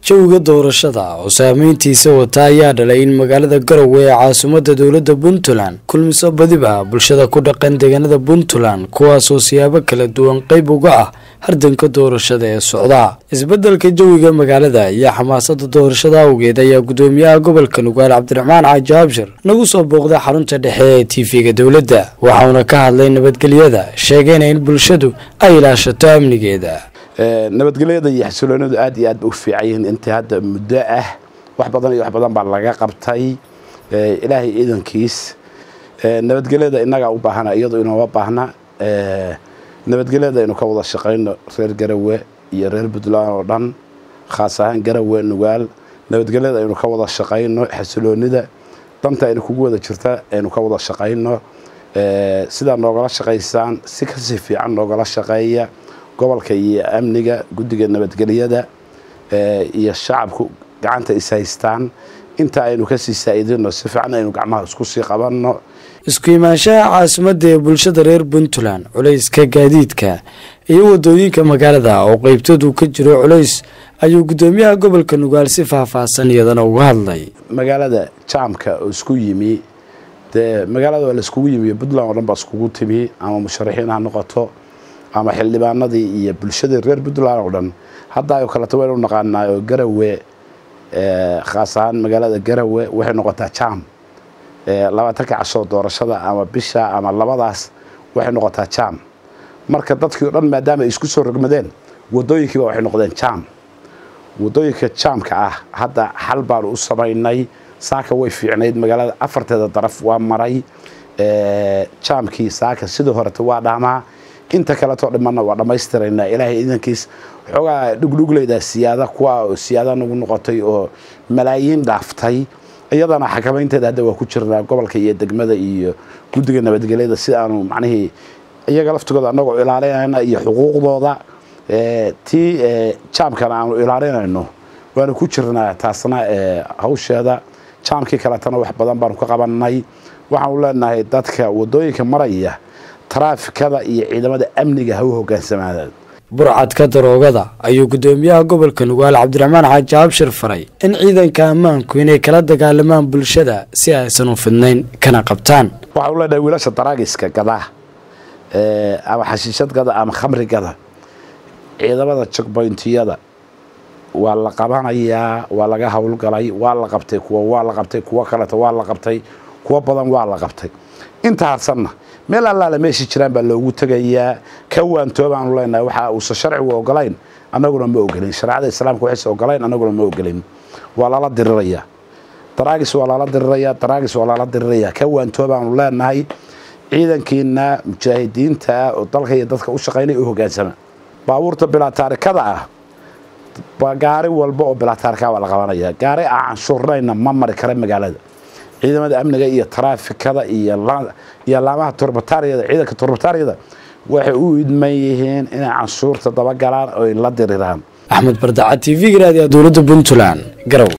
jawiga doorashada oo saameyntiisa wata ayaa dhalay in magaalada garowe ee caasimadda dowladda puntland kulmiso badiba bulshada ku dhaqan deegaanada puntland kuwaasoo siyaabo kala duwan qeyb uga ah hardanka doorashada ee socda isbeddelka jawiga magaalada iyo xamaasada doorashada awgeed ayaa gudoomiyaha gobolka nugaal cabdiraxmaan caaji abshir nagu soo booqday xarunta dhexe ee tv-ga dowladda waxauna ka hadlay nabadgelyada sheegayna in bulshadu ay ilaashato amnigeeda nabadgelyada iyo xasiloonadu aad iyo aad ba u fiican yihiin intii hadda muddo ah wax badan iyo wax badan baa laga qabtay ilaahay ciidankiis nabadgelyada innagaa u baahana iyadoo inooma baahna nabadgelyada aynu ka wada shaqayno reer garawe iyo reer puntland oo dhan khaas ahaan garawe nugaal nabadgelyada aynu ka wada shaqayno xasiloonida danta aynu kugu wada jirta aynu ka wada shaqayno sidaa noogala shaqaysaan si kasii fiican noogala shaqeeya gobolka iyo amniga guddiga nabadgelyada iyo shacabku gacanta is haystaan inta aynu kasii saa'idino si fiican aynu gacmaha isku sii qabanno isku imaanshaha caasimadda ee bulshada reer puntland culayska gaadiidka iyo wadooyinka magaalada oo qeybtoodu ka jiro culays ayuu guddoomiyaha gobolka nugaal si faahfaahsan iyadana uga hadlay magaalada jaamka oo isku yimi dee magaalada waa laiskugu yimi puntland oo dhan baa iskugu timi ama musharaxiin ha noqoto ama xildhibaanadii iyo bulshadii reer puntland oo dhan hadda ay kaleto waynu naqaanaa oo garawe khaas ahaan magaalada garawe waxay noqotaa jam labaatanka cashoo doorashada ama bisha ama labadaas waxay noqotaa jam marka dadkii o dhan maadaama ay isku soo rogmadeen wadooyinkiiba waxay noqdeen jam wadooyinka jaamka ah hadda xal baanu u samaynay saaka way fiicnayd magaalada afarteeda daraf waa maray jaamkii saaka sidii horeta waa dhaamaa inta kaletoo dhimanna waa dhammaystiraynaa ilaahay idankiis xoogaa dhugdhugleyda siyaada kuwa oo siyaada nagu noqotay oo malaayiin dhaaftay iyadana xakamaynteeda hadda waa ku jirnaa gobolka iyo degmada iyo guddiga nabadgelyada si aanu macnihii iyaga laftigooda anagoo ilaalinayna iyo xuquuqdooda tii jaamkana aanu ilaalinayno waanu ku jirnaa taasna hawsheeda jaamkii kaletana wax badan baanu ka qabanay waxaanu leenahay dadka wadooyinka maraya taraafikada iyo ciidamada amniga ha u hogaansamaadaan burcadka daroogada ayuu guddoomiyaha gobolka nugaal cabdiraxmaan xaaji abshir faray in ciidanka ammaanku inay kala dagaalamaan bulshada si aysan u fidnayn kana qabtaan waxaanu leenahay wiilasha daraagiska gada ama xashiishad gada ama khamri gada ciidamada jogboyntiyada waa la qabanayaa waa laga howlgalay waa la qabtay kuwa waa la qabtay kuwo kaleta waa la qabtay kuwo badan waa la qabtay inta harsanna meel allaale meeshii jiraan baa loogu tegayaa ka waantoobaanu leenahay waxa uusan sharcigu ogolayn annaguna ma ogolin shareecada islaamka waxaysa ogolayn annaguna ma ogolin waa lala diriraya daraagis waa lala diriraya daraagis waa lala diriraya ka waantoobaanu leenahay ciidankiina mujaahidiinta ah oo dalka iyo dadka u shaqaynay u hogaansama baabuurta bilaa taarikada ah gaari walba oo bilaa taarika waa la qabanaya gaari aan canshuurnayna ma mari kara magaalada ciidamada amniga iyo taraafikada iyo laamaha turbataariyada ciidanka turbataariyada waxay u idman yihiin inay canshuurta dabagalaan oo la diriraan axmed bardacad t v-ga raadiya dowladda puntland garow